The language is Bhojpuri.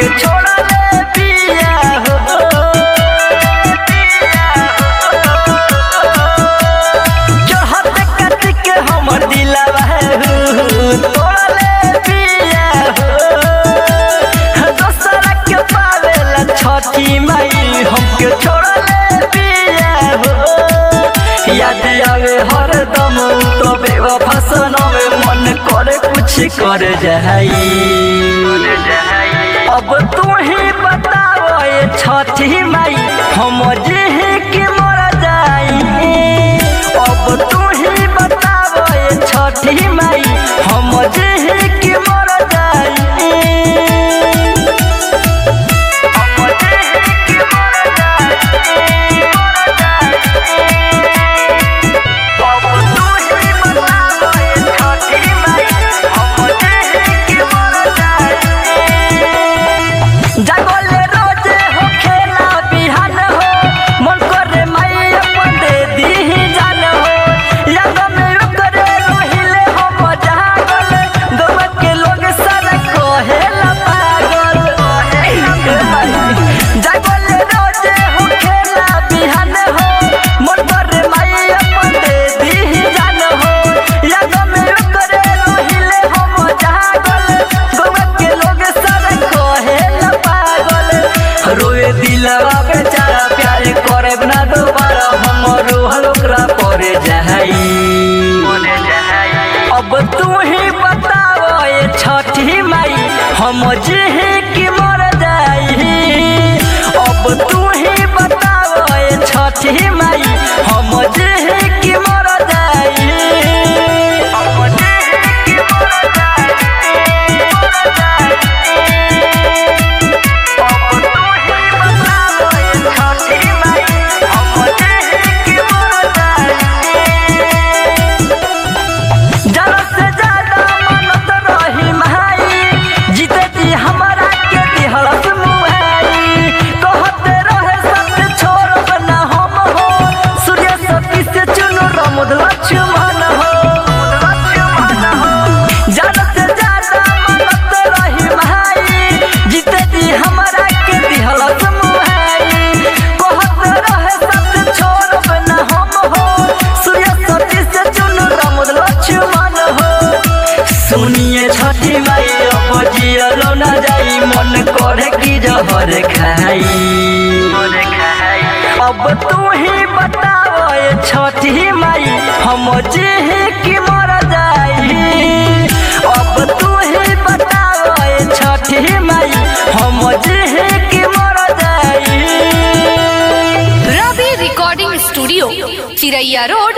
हमके छोड़ा ले पिया हो चढ़त कट के हमर दिलवा हो तोड़ा ले पिया हो दोसरा के पावेला छठी माई हमके छोड़ा ले पिया हो याद आवे हरदम तबे फसन में मन करे कुछ कर जाई अब तू ही बताओ ये छठी माई हम जे के मर जाई अब तू ही बताओ ये छठी माई हम जे के मर जाई हम जेहे के मर जाई, मर जाई। अब तू ही बताओ ये छठी माई हम जेहे के मर जाई जागले रोजे हो खेला बिहान हो मन करे माई अपन दे दी जान हो याद में करे रोहिले हम जागल गवा के लोग सारा कहेला पागल जागले रोजे हो खेला बिहान हो मन करे माई अपन दे दी जान हो याद में करे रोहिले हम जागल गवा के लोग सारा कहेला पागल रोए दिलवा बेचारा प्यार करे ना दोबारा हम रोहल ओकरा परे जाई अब तू ही बताओ ये छठी माई हम जे की मर जाई अब तू ही बताओ ये छठी माई हम जे की मर जाई हम जेहे की मर जाई, मर जाई। लक्ष्मण हो ज्यादा से ज्यादा मनत रही भाई जीते जी हमरा के दिहलत मुहाई कहत रहे सत छोड़ब न हम हो सूर्य सती से चुन रमुद लक्ष्मण हो सुनिए छठी माई अब जियलो न जाई मन करे की जहर खाई अब तू ही बताओ ये छठी माई हम जे की मर जाई अब तू ही बताओ ये छठी माई हम जे की मर जाई Ravi recording studio Chiraiya road